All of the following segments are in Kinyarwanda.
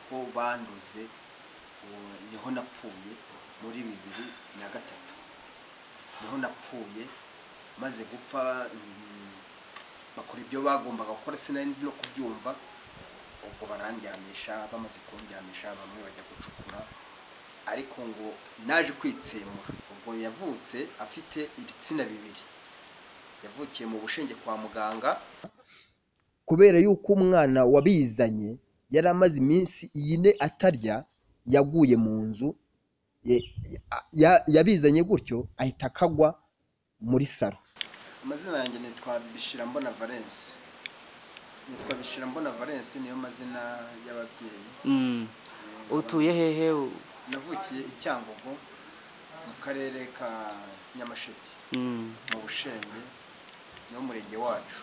ko bandoze uwo- niho napfuye muri bibiri na gatatu niho napfuye maze gupfa mm, bakora ibyo bagombaga gukora sinari ndi no kubyumva ubwo barandyamisha bamaze kundyamisha bamwe bajya gucukura ariko ngo naje kwitsemura ubwo yavutse afite ibitsina bibiri yavukiye mu bushenge kwa muganga kubera yuko umwana wabizanye yari amaze iminsi ine atarya yaguye mu nzu ye- ya- ya- yabizanye gutyo ahita akagwa muri salo amazina yanjye nitwa Bishirambona Valence nitwa Bishirambona Valence niyo mazina y'ababyeyi Mm. utuye hehe u- navukiye i Cyangugu mu karere ka Nyamasheke mm. mu Bushenge niwo murenge wacu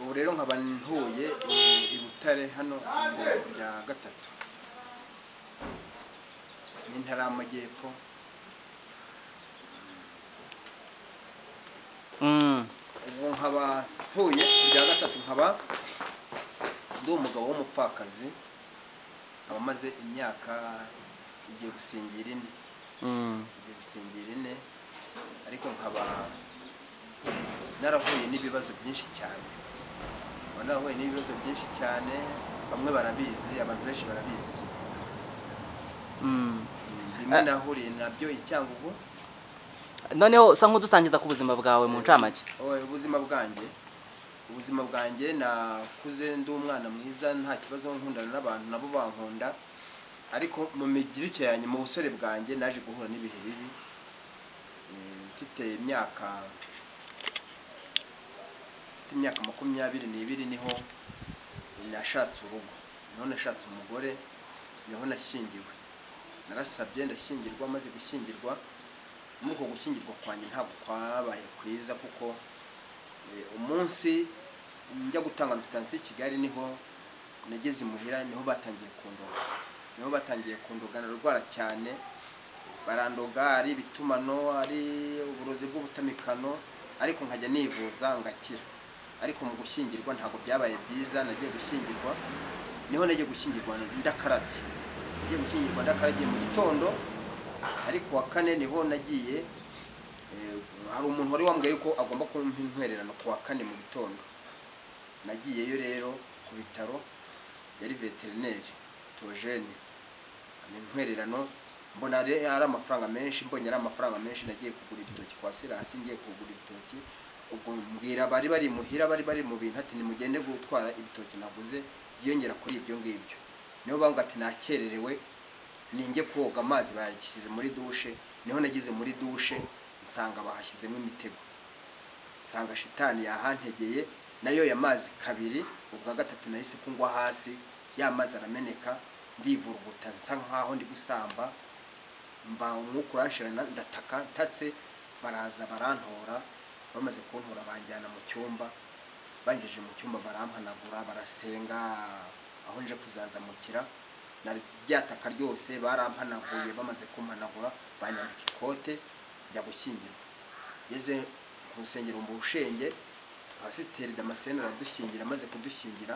ubu rero nkaba ntuye i- i Butare hano mu ijambo rya gatatu ni intara y'amajyepfo Mm. ubu nkaba ntuye ku rya gatatu nkaba ndi umugabo w'umupfakazi nkaba maze imyaka igiye gusingira ine Mm. igiye gusingira ine ariko nkaba narahuye n'ibibazo byinshi cyane nkaba narahuye n'ibibazo byinshi cyane bamwe barabizi abantu benshi barabizi Mm. bimwe nahuriye nabyo i Cyangugu noneho usa nk'udusangiza ku buzima bwawe mu ncamake Oya, ubuzima bwanjye ubuzima bwanjye nakuze ndi umwana mwiza nta kibazo nkundana n'abantu nabo bankunda ariko mu mibyiruke yanjye mu busore bwanjye naje guhura n'ibihe bibi Eh, mfite imyaka mfite imyaka makumyabiri n'ibiri niho nashatse urugo niho nashatse umugore niho nashyingiwe narasabye ndashyingirwa maze gushyingirwa muri uko gushyingirwa kwanjye ntabwo kwabaye kwiza kuko eh, umunsi njya gutanga notansiyo i kigali niho nageze imuhira niho batangiye kundoga niho batangiye kundoga narwara cyane barandoga ari ibitumano ari uburozi bw'ubutamikano ariko nkajya nivuza ngakira ariko mu gushyingirwa ntabwo byabaye byiza nagiye gushyingirwa niho nagiye gushyingirwa ndakarabye nagiye gushyingirwa ndakaragiye mu gitondo ariko wa kane niho nagiye eh, hari umuntu wari wambwiye yuko agomba kumpa intwererano ku wa kane mu gitondo nagiyeyo rero ku bitaro yari veterineri tojene ni intwererano mbona ari ari amafaranga menshi mbonye ari amafaranga menshi nagiye kugura ibitoki kwa sirasi ngiye kugura ibitoki ubwo mbwira bari bari muhira bari bari mu bintu ati nimugende gutwara ibitoki naguze byiyongera kuri ibyo ngibyo niyo bambwira ati nakererewe ninjye koga amazi bayashyize muri dushe niho nageze muri dushe nsanga bahashyizemo imitego nsanga shitani yahantegeye nayo ya mazi kabiri ubwa gatatu nahise kungwa hasi ya mazi arameneka ndivuruguta nsa nkaho ndi gusamba mba umwuka uranshirana ndataka ntatse baraza barantora bamaze kuntora banjyana mu cyumba bangejeje mu cyumba barampanagura barasenga aho nje kuzanzamukira na ryataka ryose barampanaguye bamaze kumpanagura banyambika ikote njya gushyingirwa ngeze ku rusengero mu bushenge pasiteri damascene aradushyingira amaze kudushyingira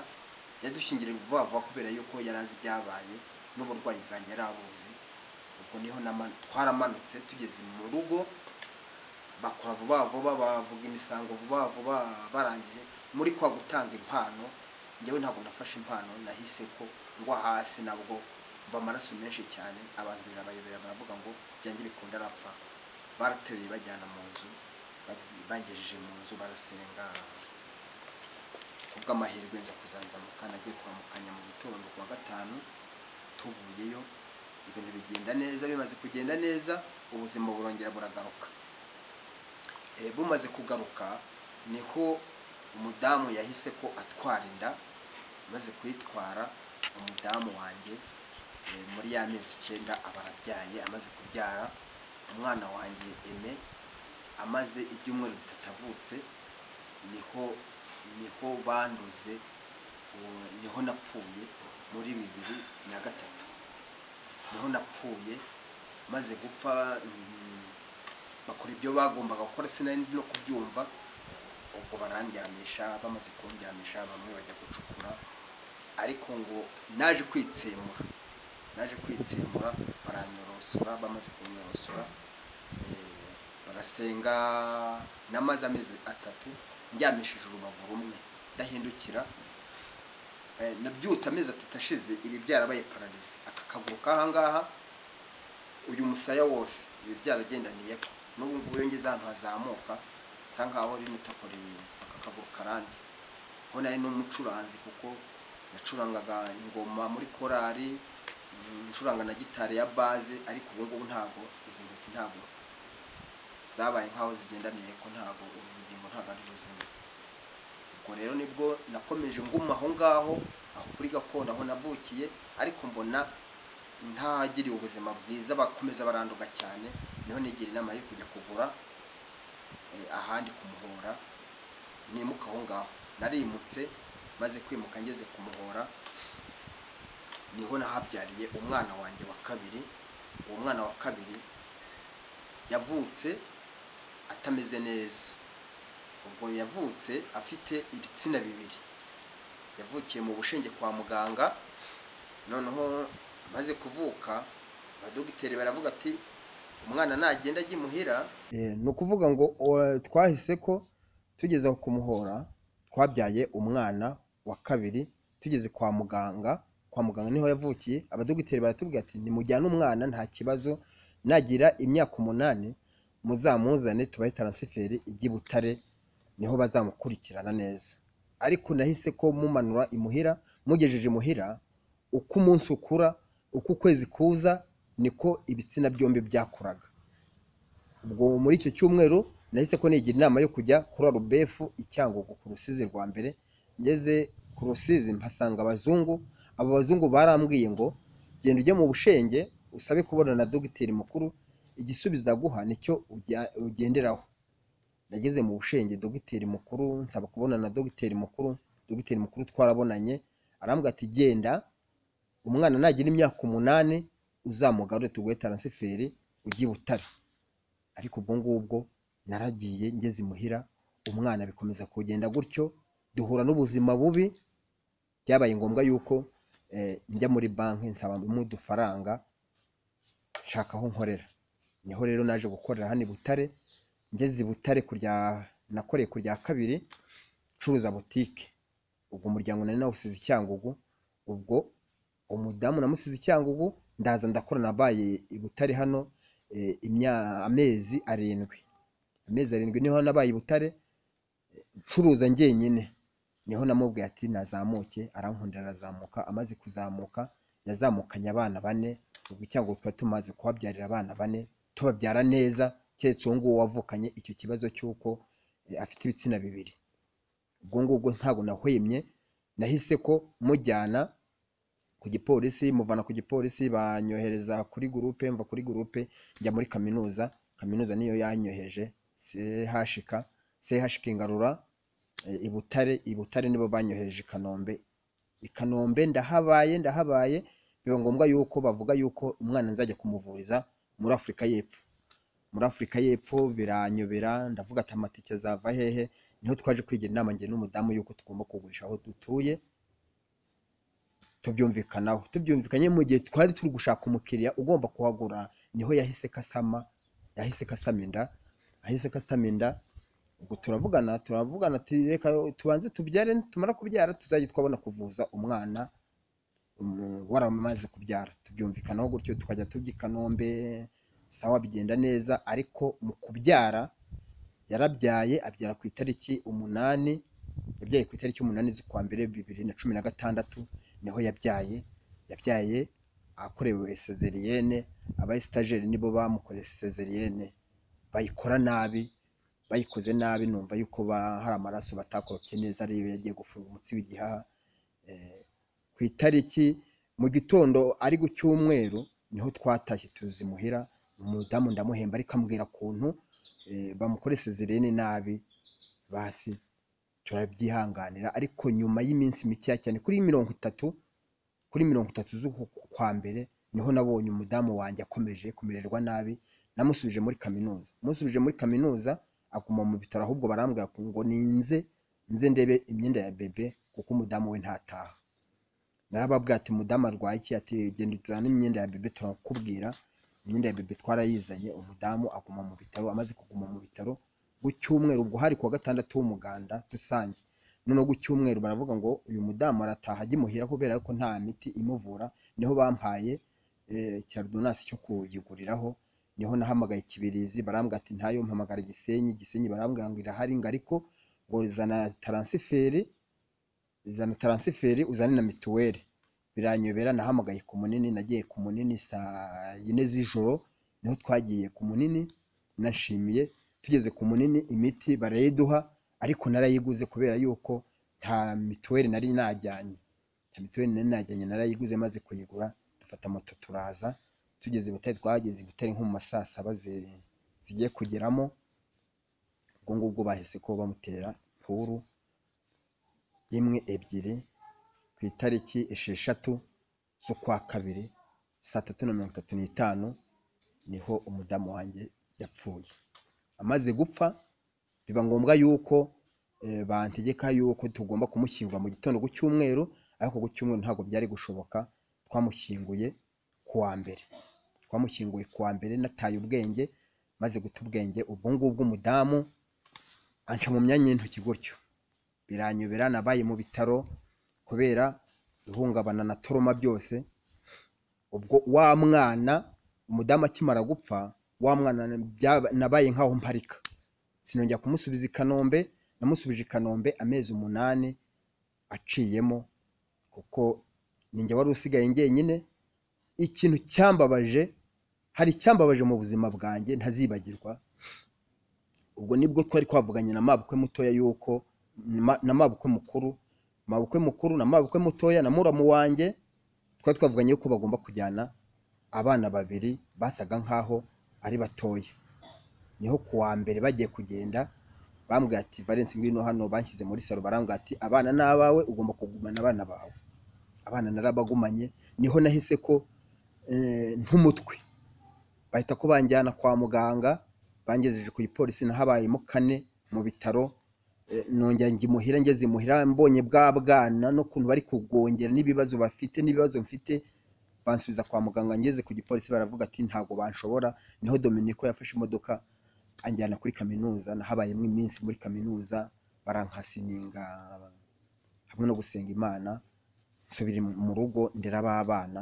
yadushyingira vuba vuba kubera yuko yari azi ibyabaye n'uburwayi bwanjye yari abuzi ubwo niho nama- twaramanutse tugeze mu rugo bakora vuba vuba bavuga imisango vuba vuba barangije muri kwa gutanga impano njyewe ntabwo nafashe impano nahise ko ngwa hasi nabwo mva amaraso menshi cyane abantu birabayobera baravuga ngo byanjye bikunda arapfa barateruye bajyana mu nzu bagiye- bangejeje mu nzu barasenga kubw'amahirwe nza kuzanzamuka nagiye kuramukanya mu gitondo kuwa gatanu tuvuyeyo ibintu bigenda neza bimaze kugenda neza ubuzima burongera buragaruka Eh, bumaze kugaruka niho umudamu yahise ko atwara inda maze kuyitwara umudamu wanjye eh, muri ya mezi icyenda aba arabyaye amaze kubyara umwana wanjye eme amaze ibyumweru bitatu avutse niho niho bandoze uwo- niho napfuye muri bibiri na gatatu niho napfuye maze gupfa mm, bakora ibyo bagombaga gukora sinari ndi no kubyumva ubwo barandyamisha bamaze kundyamisha bamwe bajya gucukura ariko ngo naje kwitsemura naje kwitsemura baranyorosora bamaze kunyorosora eh, barasenga n'amazi amezi atatu ndyamishije urubavu rumwe ndahindukira Eh, nabyutse amezi atatu ashize ibi byarabaye pararize aka kaguru k'aha ngaha uyu musaya wose ibi byaragendaniyeho n'ubu ngubu iyo ngeze ahantu hazamuka nsa nkaho rino tako ri- aka kaguru karandi ho nari n'umucuranzi kuko nacurangaga ingoma muri korari mm, ncuranga na gitari ya baze ariko ubu ngubu ntabwo izi ntoki ntabwo zabaye nkaho zigendaniye ko ntabwo uru rugingo ntabwo ari ruzima ubwo rero nibwo nakomeje nguma aho ngaho aho kuri gakondo aho navukiye ariko mbona ntagiriye ubuzima bwiza bakomeza baranduka cyane niho nigira inama yo kujya kugura eh, ahandi ku muhora nimuka aho ngaho narimutse maze kwimuka ngeze ku muhora niho nahabyariye umwana wanjye wa kabiri uwo mwana wa kabiri yavutse atameze neza ubwo yavutse afite ibitsina bibiri yavukiye mu bushenge kwa muganga noneho maze kuvuka abadogiteri baravuga ati umwana nagenda ajya imuhira Eh, ni ukuvuga ngo o- twahise ko tugeze aho kumuhora twabyaye umwana wa kabiri tugeze kwa muganga kwa muganga niho yavukiye abadogiteri baratubwira ati nimujyane umwana nta kibazo nagira imyaka umunani muzamuzane tubahe taransiferi ijya i butare niho bazamukurikirana neza ariko nahise ko mumanura imuhira mugejeje imuhira uko umunsi ukura uko ukwezi kuza niko ibitsina byombi byakuraga ubwo muri icyo cyumweru nahise ko nigira inama yo kujya kuri arubefu i Cyangugu ku rusizi rwa mbere ngeze ku rusizi mpasanga abazungu abo bazungu barambwiye ngo genda ujye mu bushenge usabe kubona na dogiteri mukuru igisubizo aguha nicyo ujya- ugenderaho nageze mu bushenge dogiteri mukuru nsaba kubona na dogiteri mukuru dogiteri mukuru twarabonanye arambwira ati genda umwana nagira imyaka umunani uzamugarure tuguhe taransiferi ujye i butare ariko ubwo ngubwo naragiye ngeze imuhira umwana bikomeza kugenda gutyo duhura n'ubuzima bubi byabaye ngombwa yuko eh, njya muri banki nsaba udufaranga nshaka aho nkorera niho rero naje gukorera hano i butare ngeze i butare kurya nakoreye ku rya kabiri ncuruza butike ubwo umuryango nari nawusize i cyangugu ubwo umudamu namusize i cyangugu ndaza ndakora nabaye i butare hano eh, imya- amezi arindwi amezi arindwi niho nabaye i butare eh, ncuruza njyenyine niho namubwiye ati nazamuke arankundira arazamuka amaze kuzamuka yazamukanye abana bane ubwo cyangwa twari tumaze kubabyarira abana bane tubabyara neza keretse uwo nguwo wavukanye icyo kibazo cy'uko eh, afite ibitsina bibiri ubwo ngubwo ntabwo nahwemye nahise ko mujyana ku gipolisi muvana ku gipolisi banyohereza kuri gurupe mva kuri gurupe njya muri kaminuza kaminuza niyo yanyoheje sehashika sehashika ingarura eh, i butare i butare nibo banyohereje i kanombe i kanombe ndahabaye ndahabaye biba ngombwa yuko bavuga yuko umwana nzajya kumuvuriza muri afurika y'epfo muri afurika y'epfo biranyobera ndavuga ati amatike azava hehe niho twaje kwigira inama njye n'umudamu yuko tugomba kugurisha aho dutuye tubyumvikanaho tubyumvikanye mu gihe twari turi gushaka umukiriya ugomba kuhagura niho yahise kasama yahise kasama inda yahise kasama inda ubwo turavugana turavugana ati reka tubanze tubyare tumara kubyara tuzajye twabona kuvuza umwana um, waramaze kubyara tubyumvikanaho gutyo tukajya tujya i kanombe sawa bigenda neza ariko mu kubyara yarabyaye abyara ku itariki umunani yabyaye ku itariki umunani z'ukwa mbere bibiri na cumi na gatandatu niho yabyaye yabyaye akorewe sezeriyene abayisitajeri nibo bamukoreye sezeriyene bayikora nabi bayikoze nabi numva yuko ba- hari amaraso batakorofye neza ariyo yagiye gufunga umutsi w'igihaha Eh, ku itariki mu gitondo ari ku cyumweru niho twatashye tuzi muhira umudamu ndamuhemba ariko ambwira ukuntu eh, bamukore sezeriyene nabi basi turabyihanganira ariko nyuma y'iminsi mikeya cyane kuri mirongo itatu kuri mirongo itatu z'uku kwa mbere niho nabonye umudamu wanjye akomeje kumererwa nabi namusubije muri kaminuza musubije muri kaminuza aguma mu bitaro ahubwo barambwira ngo ninze nze ndebe imyenda ya bebe kuko umudamu we ntataha narababwira ati mudamu arwaye iki ati genda uzane imyenda ya bebe turakubwira imyenda ya bebe twarayizanye umudamu aguma mu bitaro amaze kuguma mu bitaro ku cyumweru ubwo hari kuwa gatandatu w'umuganda rusange noneho ku cyumweru baravuga ngo uyu mudamu arataha ajye imuhira kubera ko nta miti imuvura niho bampaye eh, cyarudonasi cyo kuyiguriraho niho nahamagaye kibirizi barambwira ati ntayo mpamagara gisenyi gisenyi barambwira ngo irahari ngo ariko ngo zana taransiferi zana taransiferi uzane na mituweli biranyobera nahamagaye ku munini nagiye ku munini saa yine z'ijoro niho twagiye ku munini nashimiye tugeze ku munini imiti barayiduha ariko narayiguze kubera yuko nta mituweli nari najyanye nta mituweli nari najyanye narayiguze maze kuyigura dufata moto turaza tugeze i butare twahageze i butare nko mu ma saa saba zi- zigiye kugeramo ubwo ngubwo bahise ko bamutera puru imwe ebyiri ku itariki esheshatu z'ukwa kabiri saa tatu na mirongo itatu n'itanu niho umudamu wanjye yapfuye amaze gupfa biba ngombwa yuko eh, bantegeka yuko tugomba kumushyingura mu gitondo ku cyumweru ariko ku cyumweru ntabwo byari gushoboka twamushyinguye ku wa mbere twamushyinguye ku wa mbere nataye ubwenge maze guta ubwenge ubwo ngubwo umudamu anca mu myanya y'intoki gutyo biranyobera nabaye mu bitaro kubera ihungabana na toroma byose ubwo wa mwana umudamu akimara gupfa wa mwana byaba- nabaye nk'aho mparika sinongera kumusubiza i kanombe namusubije i kanombe amezi umunani aciyemo kuko ninjye wari usigaye njyenyine ikintu cyambabaje hari icyambabaje mu buzima bwanjye ntazibagirwa ubwo nibwo twari twavuganye na mabukwe mutoya yuko ma- na mabukwe mukuru mabukwe mukuru na mabukwe mutoya na muramu wanjye twari twavuganye yuko bagomba kujyana abana babiri basaga nkaho ari batoya niho ku wa mbere bagiye kugenda bambwira ati valensi ngwino hano banshyize muri salo barambwira ati abana ni abawe ugomba kugumana abana bawe abana narabagumanye niho nahise ko eh, nk'umutwe bahita ko banjyana kwa muganga bangejeje ku gipolisi nahabayemo kane mu bitaro eh, nongera njya imuhira ngeze imuhira mbonye bwa bwana n'ukuntu bari kugongera n'ibibazo bafite n'ibibazo mfite bansubiza kwa muganga ngeze ku gipolisi baravuga ati ntabwo banshobora niho dominiko yafashe imodoka anjyana kuri kaminuza nahabayemo iminsi muri kaminuza barankasininga hamwe no gusenga imana nsubira mu rugo ndera abana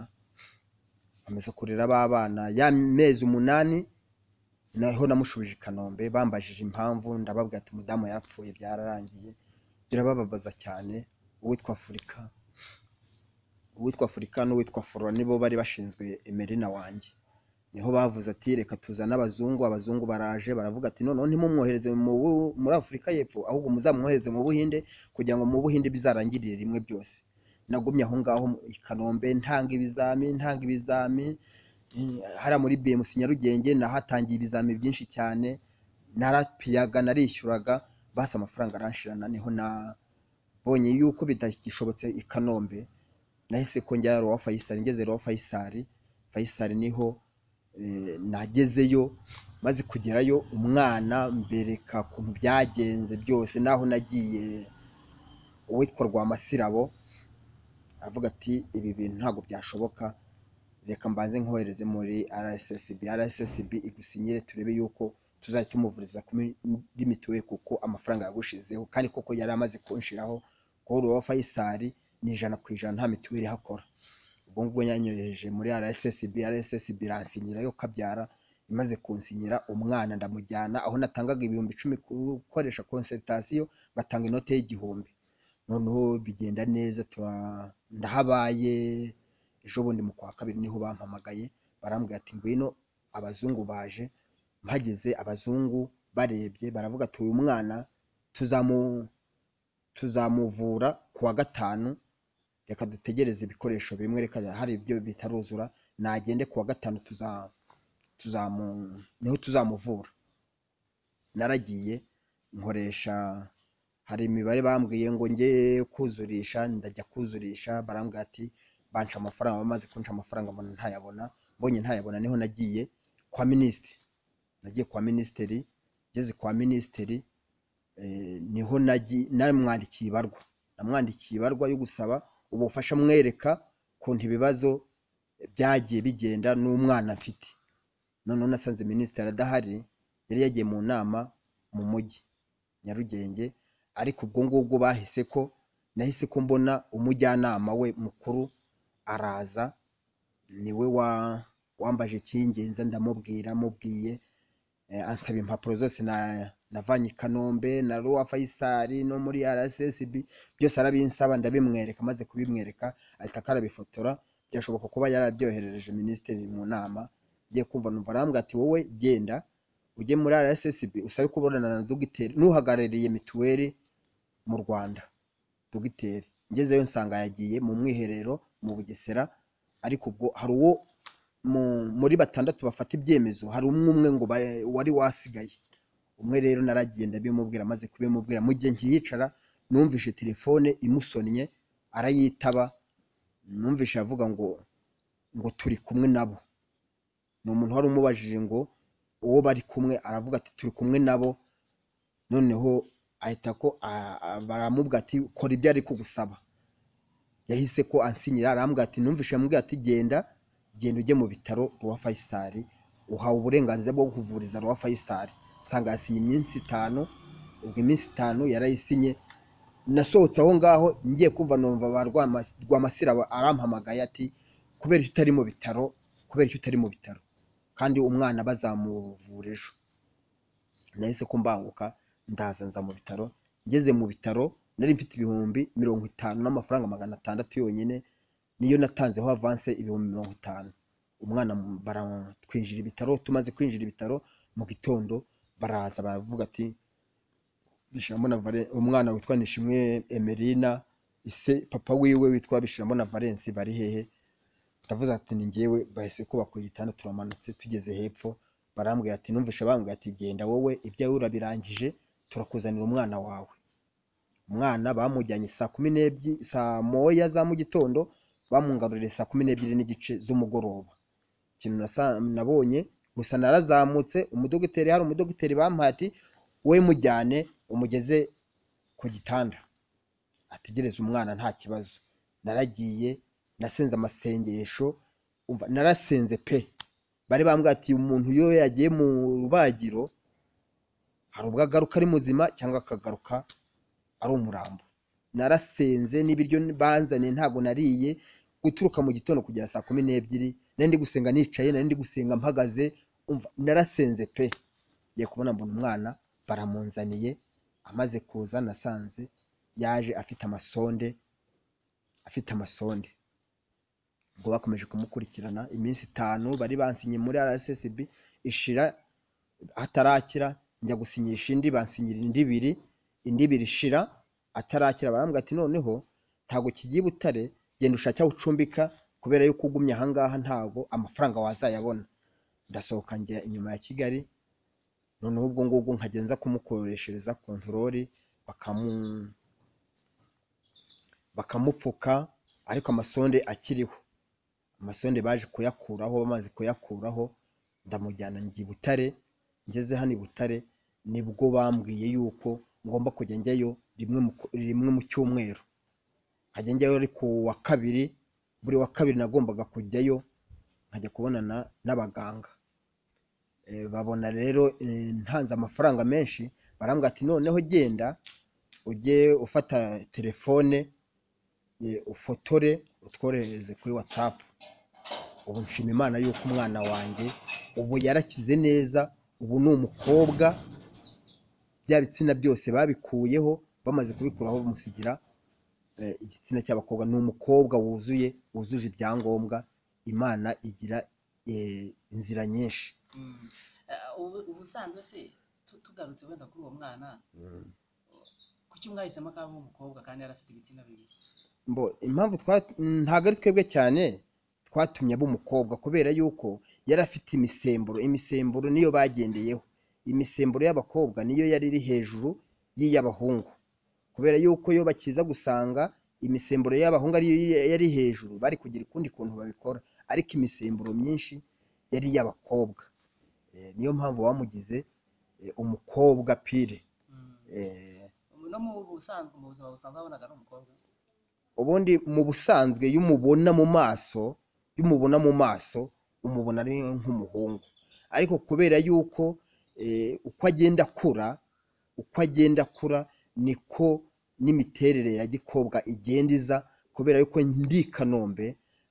nkomeza kurera abana ya mezi umunani naho namushubije i kanombe bambajije impamvu ndababwira ati umudamu yarapfuye byararangiye birababaza cyane uwitwa afurika uwitwa afurika n'uwitwa foro nibo bari bashinzwe emerina wanjye niho bavuze ati reka tuzane abazungu abazungu baraje baravuga ati noneho ntimumwohereze mu Bu- muri afurika y'epfo ahubwo muzamwohereze mu buhinde kugira ngo mu buhinde bizarangirire rimwe byose nagumye aho ngaho i kanombe ntanga ibizami ntanga ibizami eh, hariya muri bmc nyarugenge nahatangiye ibizami byinshi cyane narapiyaga narishyuraga basi amafaranga aranshirana niho nabonye yuko bitagishobotse i kanombe nahise ko njya rowa fayisari ngeze rowa fayisari fayisari niho eh, nagezeyo maze kugerayo umwana mbereka ukuntu byagenze byose n'aho nagiye uwitwa rwamasirabo avuga ati ibi bintu ntabwo byashoboka reka mbanze nkohereze muri rssb rssb igusinyire turebe yuko tuzajya tumuvuriza kuri mituweli kuko amafaranga yagushizeho kandi koko yari amaze kunshiraho kuri uwo fayisari ni ijana ku ijana nta mituweli ihakora ubwo ngubwo yanyohereje muri rssb rssb iransinyira yo kabyara imaze kunsinyira umwana ndamujyana aho natangaga ibihumbi icumi ku gukoresha konsentatasiyo ngatanga inote y'igihumbi noneho bigenda neza tura- ndahabaye ejo bundi mu kwa kabiri niho bampamagaye barambwira ati ngwino abazungu baje mpageze abazungu barebye baravuga ati uyu mwana tuzamu tuzamuvura ku wa gatanu reka dutegereze ibikoresho bimwe reka hari ibyo bitaruzura nagende ku wa gatanu tuza, tuzamu, niho tuzamuvura naragiye nkoresha hari imibare bambwiye ngo njye kuzurisha ndajya kuzurisha barambwira ati banca amafaranga bamaze kunca amafaranga mbona ntayabona mbonye ntayabona niho nagiye kwa minisitiri nagiye kwa minisitiri ngeze kwa minisitiri eh, niho nagi- namwandikiye ibarwa namwandikiye ibarwa yo gusaba ubufasha mwereka ukuntu ibibazo byagiye bigenda n'umwana afite noneho nasanze minisitiri adahari yari yagiye mu nama mu mujyi nyarugenge ariko ubwo ngubwo bahise ko nahise ko mbona umujyanama we mukuru araza niwe wa wambaje icyingenza ndamubwira mubwiye ansaba impapuro zose na navanye i kanombe na ruwa fayisari no muri rssb byose arabinsaba ndabimwereka amaze kubimwereka ahita akarabifotora byashoboka kuba yarabyoherereje minisitiri mu nama ngiye kumva numva arambwira ati wowe genda ujye muri rssb usabe kubonana na dogiteri n'uhagarariye mituweli mu rwanda dogiteri ngezeyo nsanga yagiye mu mwiherero mu bugesera ariko ubwo hari uwo mu- muri batandatu bafata ibyemezo hari umwe umwe ngo ba- wari wasigaye umwe rero naragiye ndabimubwira amaze kubimubwira mu gihe nkiyicara numvise telefone imusonnye arayitaba numvise avuga ngo ngo turi kumwe nabo ni umuntu wari umubajije ngo uwo bari kumwe aravuga ati turi kumwe nabo noneho ahita ko a- a- baramubwira ati kora ibyo ari kugusaba yahise ko ansinyira arambwira ati numvise yamubwira ati genda genda ujye mu bitaro rwa fayisari uhawe uburenganzira bwo kuvuriza rwa fayisari usanga yasinye iminsi itanu ubwo iminsi itanu yarayisinye nasohotse aho ngaho ngiye kumva numva ba Rwama- rwamasira ba- arampamagaye ati kubera icyo utari mu bitaro kubera icyo utari mu bitaro kandi umwana bazamuvura ejo nahise ko mbanguka ndaza nza mu bitaro ngeze mu bitaro nari mfite ibihumbi mirongo itanu n'amafaranga magana atandatu yonyine niyo natanzeho avanse ibihumbi mirongo itanu umwana mu- baratwinjira ibitaro tumaze kwinjira ibitaro mu gitondo baraza baravuga ati Bishirambo na Valen- umwana witwa nishimwe emerina ise papa wiwe witwa Bishirambo na valensi bari hehe ndavuze ati ni njyewe bahise kubaka igitanda turamanutse tugeze hepfo barambwira ati numvishe bambwira ati genda wowe ibyawe urabirangije turakuzanira umwana wawe umwana bamujyanye saa kumi n'ebyiri saa moya za mu gitondo bamungaruriye saa kumi n'ebyiri n'igice z'umugoroba ikintu nasa- nabonye gusa narazamutse umudogiteri hari umudogiteri bampaye ati we mujyane umugeze ku gitanda ategereze umwana nta kibazo naragiye nasenze amasengesho umva narasenze pe bari bambwira ati umuntu iyo yagiye mu rubagiro hari ubwo agaruka ari muzima cyangwa akagaruka ari umurambo narasenze n'ibiryo banzaniye ntabwo nariye guturuka mu gitondo kugera saa kumi n'ebyiri nari ndi gusenga nicaye nari ndi gusenga mpagaze umva narasenze pe ngiye kubona mbona umwana baramunzaniye amaze kuza nasanze yaje afite amasonde afite amasonde ngo bakomeje kumukurikirana iminsi itanu bari bansinye muri rssb ishira atarakira njya gusinyisha indi bansinyira indi ibiri indi ibiri ishira atarakira barambwira ati noneho ntabwo kigiye i butare genda ushake aho ucumbika kubera yuko ugumye ahangaha ntabwo amafaranga wazayabona ndasohoka njya inyuma ya kigali noneho ubwo ngubwo nkajya nza kumukoreshereza kontorori bakamu bakamupfuka ariko amasonde akiriho amasonde baje kuyakuraho bamaze kuyakuraho ndamujyana njya i butare ngeze hano i butare nibwo bambwiye yuko ngomba kujya njyayo rimwe mu, rimwe mu cyumweru nkajya njyayo ari ku wa kabiri buri wa kabiri nagombaga kujyayo nkajya kubonana n'abaganga Eh, babona rero eh, ntanze amafaranga menshi barambwira ati noneho genda ujye ufata telefone eh, ufotore utwoherereze kuri watsapu ubu nshima imana yuko umwana wanjye ubu yarakize neza ubu ni umukobwa bya bitsina byose babikuyeho bamaze kubikuraho bamusigira eh, igitsina cy'abakobwa ni umukobwa wuzuye wujuje ibyangombwa imana igira eh, inzira nyinshi Mm. Eh, ubu- ubusanzwe se tu- tugarutse wenda kuri uwo mwana kuki mwahisemo ko ari umukobwa kandi yari afite ibitsina bibiri mbo impamvu twa- mm, ntabwo ari twebwe cyane twatumye aba umukobwa kubera yuko yari afite imisemburo imisemburo niyo bagendeyeho imisemburo y'abakobwa niyo yari iri hejuru y'iy'abahungu kubera yuko iyo bakiza gusanga imisemburo y'abahungu ariyo yi- yari hejuru bari kugira ukundi kuntu babikora ariko imisemburo myinshi yari iy'abakobwa Eh, niyo mpamvu bamugize eh, umukobwa pire Mm. Eh, no mu busanzwe mu buzima busanzwe wabonaga ari umukobwa ubundi mu busanzwe iyo umubona mu maso iyo umubona mu maso umubona ari nk'umuhungu ariko kubera yuko eh, uko agenda akura uko agenda akura niko n'imiterere ya gikobwa igenda iza kubera yuko ndi i kanombe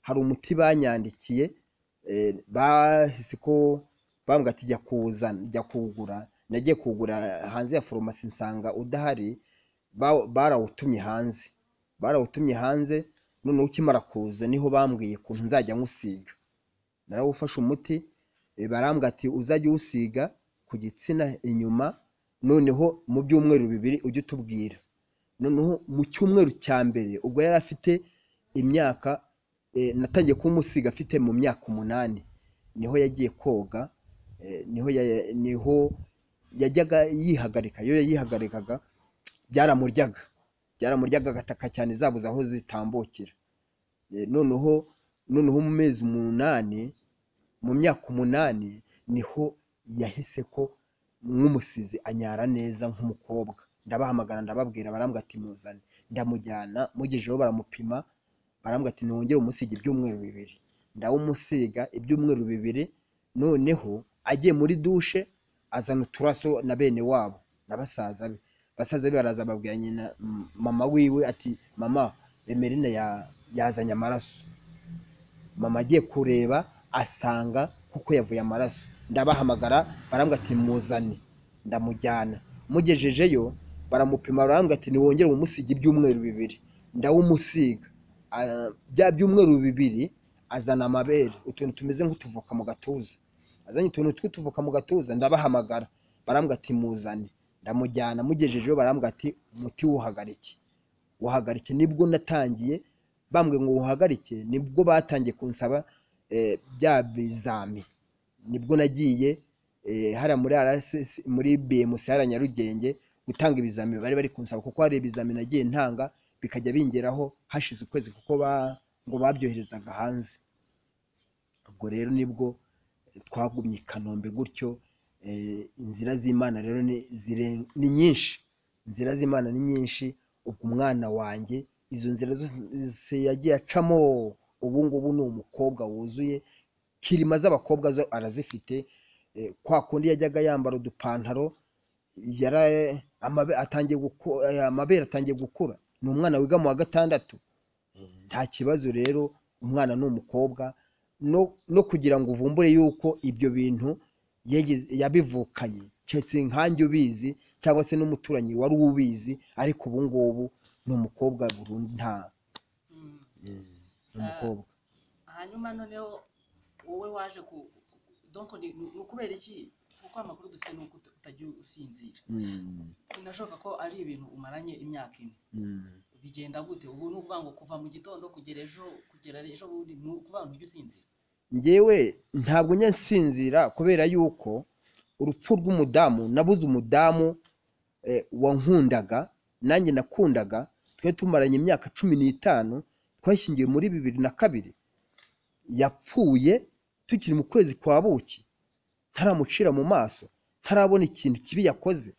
hari umuti banyandikiye eh, bahise ko bambwira ati jya kuwuzana jya kuwugura nagiye kuwugura hanze ya farumasi nsanga udahari ba- barawutumye hanze barawutumye hanze noneho ukimara kuza niho bambwiye ukuntu nzajya nywusiga narawufashe umuti eh, barambwira ati uzajya uwusiga ku gitsina inyuma noneho mu byumweru bibiri ujye utubwira noneho mu cyumweru cya mbere ubwo yari afite imyaka eh, natangiye kumusiga afite mu myaka umunani niho yagiye koga eh, niho ya- niho yajyaga yihagarika iyo yihagarikaga byaramuryaga byaramuryaga agataka cyane zabuze aho zitambukira Eh, noneho noneho mu mezi umunani mu myaka umunani niho yahise ko nk'umusizi anyara neza nk'umukobwa ndabahamagara ndababwira barambwira ati muzane ndamujyana mugejeho baramupima barambwira ati ntongere umusige ibyumweru bibiri ndawumusiga ibyumweru bibiri noneho agiye muri dushe azana uturaso na bene wabo na basaza be basaza be baraza babwira nyina m- mama wiwe ati mama emerine ya, yazanye amaraso mama agiye kureba asanga kuko yavuye amaraso ndabahamagara barambwira ati muzane ndamujyana mugejejeyo baramupima barambwira ati ntiwongere umusige ibyumweru bibiri ndawumusiga Ah, bya byumweru bibiri azana amabere utuntu tumeze nk'utuvoka mu gatuza azanye utuntu tw'utuvoka mu gatuza ndabahamagara barambwira ati muzane ndamujyana mugejejeyo barambwira ati umuti wuhagarike wuhagarike nibwo natangiye bambwiye ngo wuhagarike nibwo batangiye kunsaba eh, bya bizami nibwo nagiye eh, hariya muri RSS muri BMC hariya Nyarugenge gutanga ibizami bari bari kunsaba kuko hari ibizami nagiye ntanga bikajya bingeraho hashize ukwezi kuko ba, ngo babyoherezaga hanze ubwo rero nibwo twagumye i kanombe gutyo eh, inzira z'imana rero ni zire- ni nyinshi inzira z'imana ni nyinshi ubwo umwana wanjye izo nzira zose yagiye acamo ubu ngubu ni umukobwa wuzuye kirima z'abakobwa zo arazifite eh, kwa kundi yajyaga yambara udupantaro yara amabe- atangiye guku- eh, amabere atangiye gukura ni umwana wiga mu wa gatandatu nta kibazo rero umwana ni umukobwa no, no kugira ngo uvumbure yuko ibyo bintu yagize- yabivukanye keretse nkanjye ubizi cyangwa se n'umuturanyi wari ubizi ariko ubu ngubu ni umukobwa burundu nta Mm. ni umukobwa hanyuma noneho wowe waje ku donc ni ni- ni ukubera iki kuko amakuru dufite ni uko uta- utajya usinzira Mm, binashoboka ko ari ibintu umaranye imyaka ine mm, bigenda gute ubu ni ukuvuga ngo kuva mu gitondo kugera ejo kugera ejo bundi ni ukuvuga ngo ujye usinzira njyewe ntabwo njya nsinzira kubera yuko urupfu rw'umudamu nabuze umudamu eh, wankundaga nanjye nakundaga twari tumaranye imyaka cumi n'itanu twashyingiwe muri bibiri na kabiri yapfuye tukiri mu kwezi kwa buki ntaramucira mu maso ntarabona ikintu kibi yakoze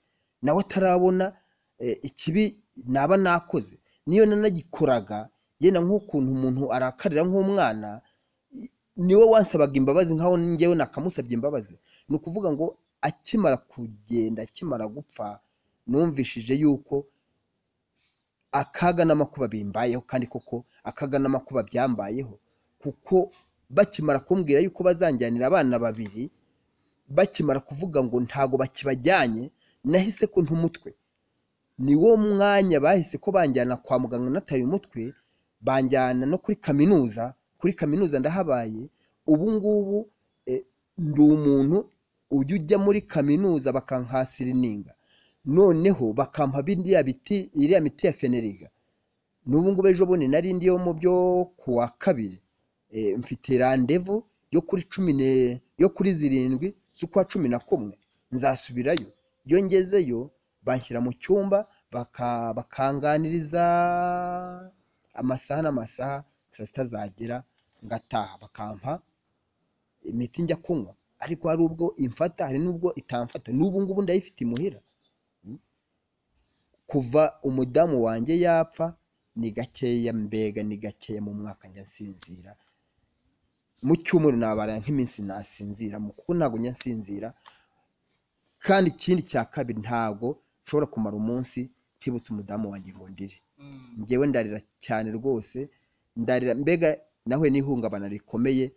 nawe atarabona eh, ikibi naba nakoze niyo nanagikoraga yenda nk'ukuntu umuntu arakarira nk'umwana niwe wansabaga imbabazi nkaho njyewe nakamusabye imbabazi ni ukuvuga ngo akimara kugenda akimara gupfa numvishije yuko akaga n'amakuba bimbayeho kandi koko akaga n'amakuba byambayeho kuko bakimara kumbwira yuko bazanjyanira abana babiri bakimara kuvuga ngo ntago bakibajyanye nahise ko ntumutwe ni wo mwanya bahise ko banjyana kwa muganga nataye umutwe banjyana no kuri kaminuza kuri kaminuza ndahabaye ubu ngubu eh, ndi umuntu ujya ujya muri kaminuza bakankasirininga noneho bakampa biriya biti iriya miti ya feneriga n'ubu ngubu ejo bundi nari ndi yo mu byo ku wa kabiri Eh, mfite randevu yo kuri cumi ne yo kuri zirindwi z'ukwa cumi na kumwe nzasubirayo iyo ngezeyo banshyira mu cyumba baka- bakanganiriza amasaha n'amasaha saa sita zagera ngataha bakampa imiti njya kunywa ariko hari ubwo imfata hari n'ubwo itamfata n'ubu ngubu ndayifite imuhira kuva umudamu wanjye yapfa ni gakeya mbega ni gakeya mu mwaka njya nsinzira mu cyumweru nabara nk'iminsi nasinziramo kuko ntabwo njya nsinzira kandi ikindi cya kabiri ntabwo nshobora kumara umunsi ntibutse umudamu wanjye ngo ndire Mm. njyewe ndarira cyane rwose ndarira mbega nawe n'ihungabana rikomeye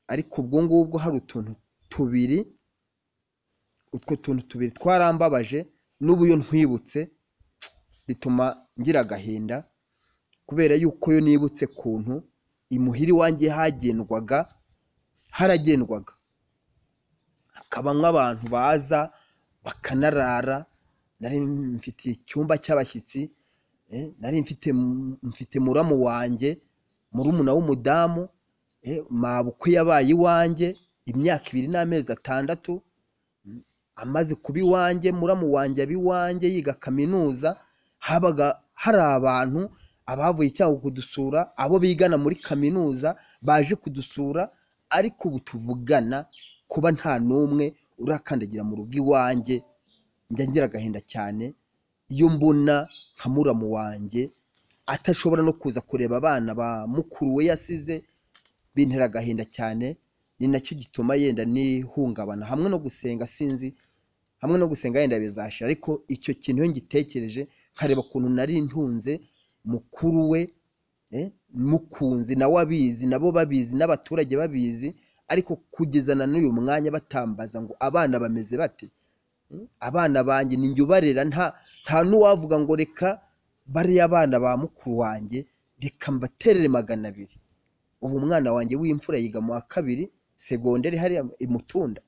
ariko ubwo ngubwo hari utuntu tubiri utwo tuntu tubiri twarambabaje n'ubu iyo ntwibutse bituma ngira agahinda kubera yuko iyo nibutse kuntu imuhira iwanjye hagendwaga haragendwaga hakaba nk'abantu baza bakanarara nari mfite icyumba cy'abashyitsi eh, nari mfite mfite muramu wanjye murumuna w'umudamu eh, mabukwe yabaye iwanjye imyaka ibiri n'amezi atandatu mm, amaze kuba iwanjye muramu wanjye aba iwanjye yiga kaminuza habaga hari abantu abavuye icyago kudusura abo bigana muri kaminuza baje kudusura ariko ubu tuvugana kuba nta n'umwe urakandagira mu rugo iwanjye njya ngira agahinda cyane iyo mbona nka muramu wanjye atashobora no kuza kureba abana ba mukuru we yasize bintera agahinda cyane ni nacyo gituma yenda n'ihungabana hamwe no gusenga sinzi hamwe no gusenga yenda bizashira ariko icyo kintu iyo ngitekereje nkareba ukuntu nari ntunze mukuru we eh, mukunzi nawe abizi nabo babizi n'abaturage babizi ariko kugeza na n'uyu mwanya batambaza ngo abana bameze bate Mm, abana banjye ni njye ubarera nta nta n'uwavuga ngo reka bariya abana ba mukuru wanjye reka mbaterere magana abiri ubu umwana wanjye w'imfura yiga mu wa kabiri segonderi hariya imutunda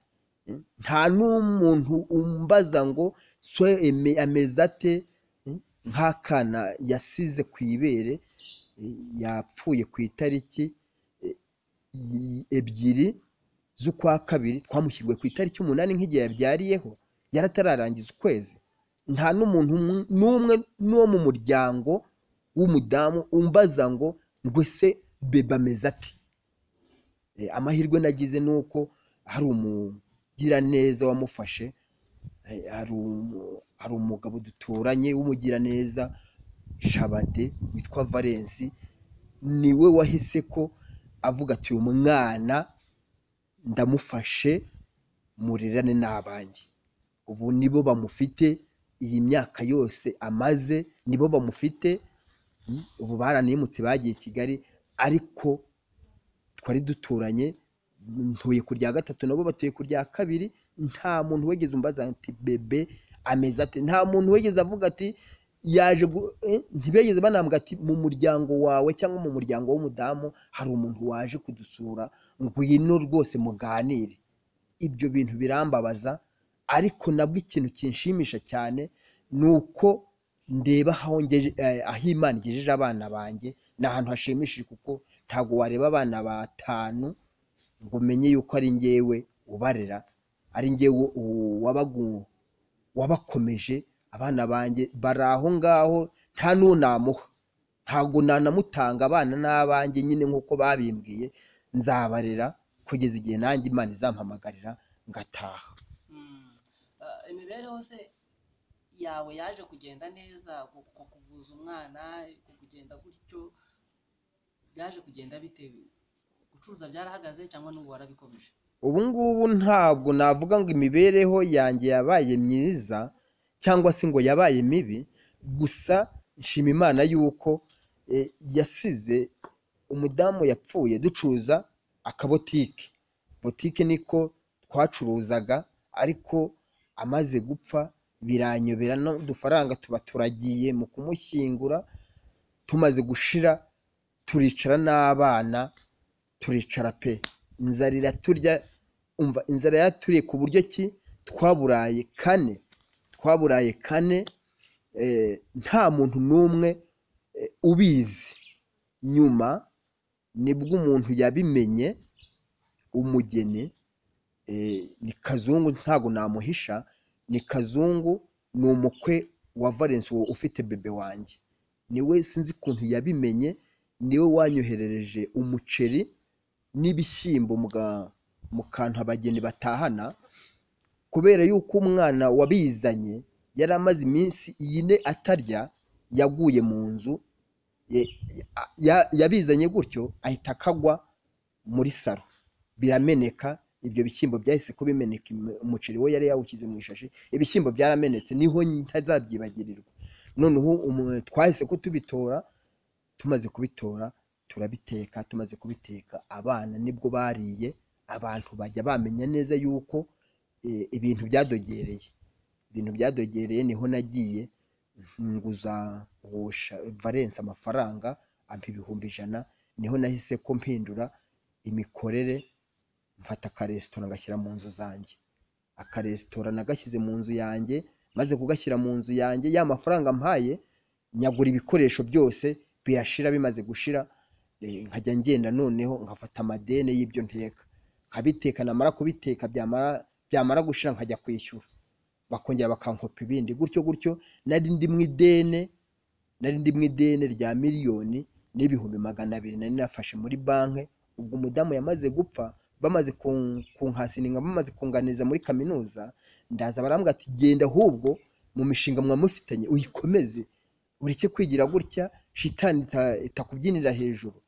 nta n'umuntu umbaza ngo swe eme- ameze ate Mm, nk'akana yasize ku ibere eh, yapfuye ku itariki eh, i- ebyiri z'ukwa kabiri twamushyiriwe ku itariki umunani nk'igihe yabyariyeho yaratararangiza ukwezi nta n'umuntu umwe- n'umwe n'uwo mu muryango w'umudamu umbaza ngo ngwese beba ameze ati Eh, amahirwe nagize ni uko hari umugiraneza wamufashe eh, hari umu- hari umugabo duturanye w'umugiraneza shabade witwa valensi niwe wahise ko avuga ati uyu mwana ndamufashe murirane n'abanjye ubu nibo bamufite iyi myaka yose amaze nibo bamufite mm, ubu baranimutse bagiye kigali ariko twari duturanye mm, ntuye ku rya gatatu nabo batuye ku rya kabiri nta muntu wigeze umbaza ati bebe ameze ati nta muntu wigeze avuga ati yaje gu- eh, ntibigeze banambwa ati mu muryango wawe cyangwa mu muryango w'umudamu hari umuntu waje kudusura ngwino rwose muganire ibyo bintu birambabaza ariko nabwo ikintu kinshimisha cyane ni uko ndeba aho ngeje eh, aho imana igejeje abana banjye ni ahantu hashimishije kuko ntabwo wareba abana batanu ngo umenye yuko ari ngewe ubarera ari ngewe u- wabagu- wabakomeje abana banjye bari aho ngaho nta n'uwo namuha ntabwo nanamutanga abana n'abanjye nyine nk'uko babimbwiye nzabarera kugeza igihe nanjye imana izampamagarira ngataha Mm. Ah, imibereho se yawe yaje kugenda neza ku ku- kuvuza umwana ku kugenda gutyo byaje kugenda bitewe gucuruza byarahagaze cyangwa n'ubu warabikomeje ubu ngubu ntabwo navuga ngo imibereho yanjye yabaye myiza cyangwa se ngo yabaye mibi gusa nshima imana yuko eh, yasize umudamu yapfuye ducuruza akabotike botike niko twacuruzaga ariko amaze gupfa biranyobera n'udufaranga tuba turagiye mu kumushyingura tumaze gushira turicara n'abana turicara pe inzara iraturya umva inzara yaturiye ku buryo ki twaburaye kane twaburaye kane eh, nta muntu n'umwe eh, ubizi nyuma nibwo umuntu yabimenye umugeni eh, ni kazungu ntabwo namuhisha ni kazungu ni umukwe wa valence uwo ufite bebe wanjye niwe sinzi ukuntu yabimenye niwe wanyoherereje umuceri n'ibishyimbo mu ga- mu kantu abageni batahana kubera yuko umwana wabizanye yari amaze iminsi ine atarya yaguye mu nzu ye- ya- yabizanye gutyo ahita akagwa muri saro birameneka ibyo bishyimbo byahise kubimeneka im- umuceri we yari yawushyize mu ishashi ibishyimbo byaramenetse niho ntazabyibagirirwa noneho umu- twahise kutubitora tumaze kubitora turabiteka tumaze kubiteka abana nibwo bariye abantu bajya bamenya neza yuko eh, ibintu byadogereye ibintu byadogereye niho nagiye nguza uwo sha- valence amafaranga ampa ibihumbi ijana niho nahise ko mpindura imikorere mfata akaresitora ngashyira mu nzu zanjye akaresitora nagashyize mu nzu yanjye maze kugashyira mu nzu yanjye ya mafaranga mpaye nyagura ibikoresho byose biyashira bimaze gushira eh, nkajya ngenda noneho nkafata amadene y'ibyo nteka nkabiteka namara kubiteka byamara byamara gushira nkajya kwishyura bakongera bakankopa ibindi gutyo gutyo nari ndi mu idene nari ndi mu idene rya miliyoni n'ibihumbi magana abiri nari nafashe muri banki ubwo umudamu yamaze gupfa bamaze kun- kunkasininga bamaze kunganiza muri kaminuza ndaza barambwira ati genda ahubwo mu mishinga mwamufitanye uyikomeze ureke kwigira gutya shitani ita- itakubyinira hejuru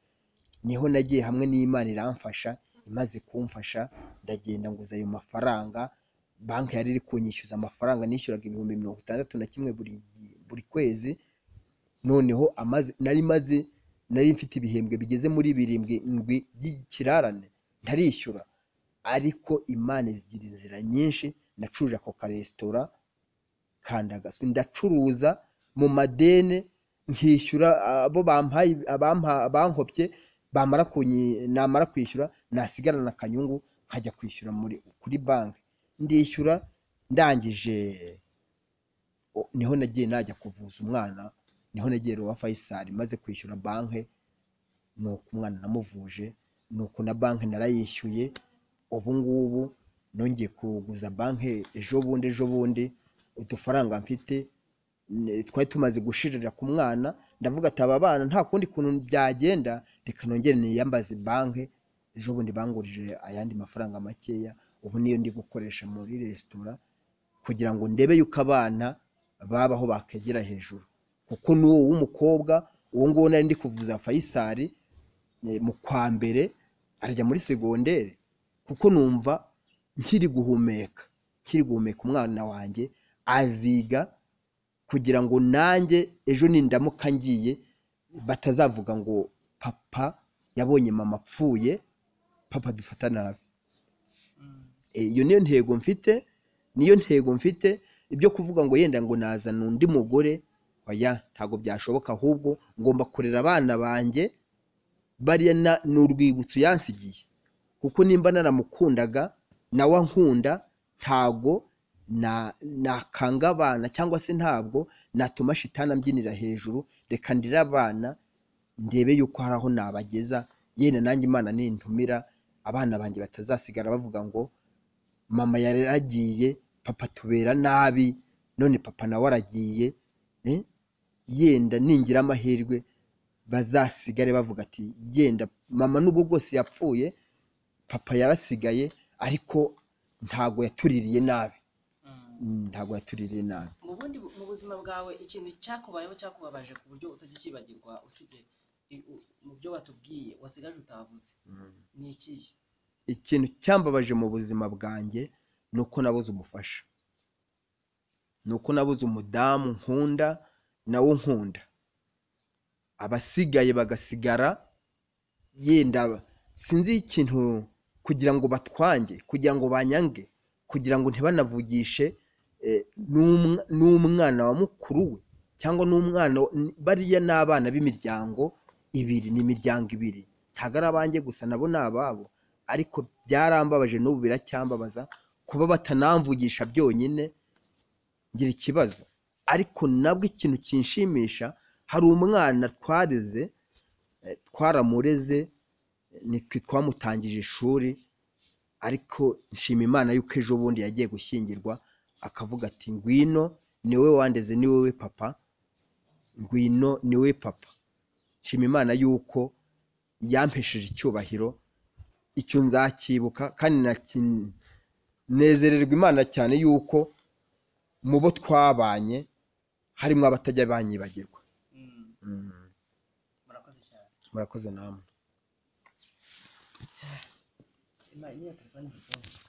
niho nagiye hamwe n'imana iramfasha imaze kumfasha ndagenda nguza ayo mafaranga banki yari iri kunyishyuza amafaranga nishyuraga ibihumbi mirongo itandatu na kimwe buri buri kwezi noneho amaze nari maze nari mfite ibihembwe bigeze muri birindwi ndwi by'ikirarane ntarishyura ariko imana zigira inzira nyinshi nacuruje ako karesitora kandagatswe ndacuruza mu madene nkishyura abo bampaye abampa- abankopye bamara kunyi- namara kwishyura nasigarana akanyungu nkajya kwishyura muri kuri banki ndishyura ndangije o- niho nagiye najya kuvuza umwana niho negera uwa Faisal maze kwishyura banki nuko umwana namuvuje nuko na banki narayishyuye ubu ngubu nongeye kuguza banki ejo bundi ejo bundi udufaranga mfite ne- twari tumaze gushirira ku mwana ndavuga ati aba bana nta kundi kuntu byagenda reka nongere niyambaze banki ejo bundi bangurije ayandi mafaranga makeya ubu niyo ndi gukoresha muri resitora kugira ngo ndebe yuko abana babaho bakegera hejuru kuko n'uwo w'umukobwa uwo nguwo nari ndi kuvuza Faisal eh, mu kwa mbere arajya muri segonderi kuko numva nkiri guhumeka nkiri guhumeka umwana wanjye aziga kugira ngo nanjye ejo nindamuka ngiye batazavuga ngo papa yabonye mama apfuye papa dufata nabi Mm. Eh, iyo niyo ntego mfite niyo ntego mfite ibyo kuvuga ngo yenda ngo nazana undi mugore oya ntabwo byashoboka ahubwo ngomba kurera abana banjye bariya na- ni urwibutso yansigiye kuko nimba naramukundaga nawe ankunda ntabwo na- nakanga abana cyangwa se ntabwo natuma shitani ambyinira hejuru reka ndire abana ndebe yuko hari aho nabageza yenda nanjye imana nintumira abana banjye batazasigara bavuga ngo mama yaragiye papa tubera nabi none papa nawe aragiye eh? yenda ningira amahirwe bazasigare bavuga ati yenda mama n'ubwo bwose yapfuye papa yarasigaye ariko ntago yatuririye nabi Mm. Mm, ntago yatuririye nabi mu bundi bu- mu buzima bwawe ikintu cyakubayeho cyakubabaje ku buryo utajya ukibagirwa usibye i- u- mu byo batubwiye wasigaje utavuze ni ikihe ikintu cyambabaje mu buzima bwanjye ni uko nabuze umufasha ni uko nabuze umudamu nkunda nawe nkunda abasigaye bagasigara yenda sinzi ikintu kugira ngo batwange kugira ngo banyange kugira ngo ntibanavugishe eh, n'umwa- n'umwana wa mukuru we cyangwa n'umwana wa- n- bariya ni abana b'imiryango ibiri ni imiryango ibiri ntabwo ari abanjye gusa nabo ni ababo ariko byarambabaje n'ubu biracyambabaza kuba batanamvugisha byonyine ngira ikibazo ariko nabwo ikintu kinshimisha hari umwana twareze eh, twaramureze eh, nitwe twamutangije ishuri ariko nshima imana yuko ejo bundi yagiye gushyingirwa akavuga ati ngwino ni wowe wandeze ni wowe papa ngwino ni wowe papa nshima imana yuko yampesheje icyubahiro icyo nzakibuka kandi nakin- nezererwa imana cyane yuko mu bo twabanye harimo abatajya banyibagirwa Mm. Mm. murakoze namwe imana niyo telefone nziza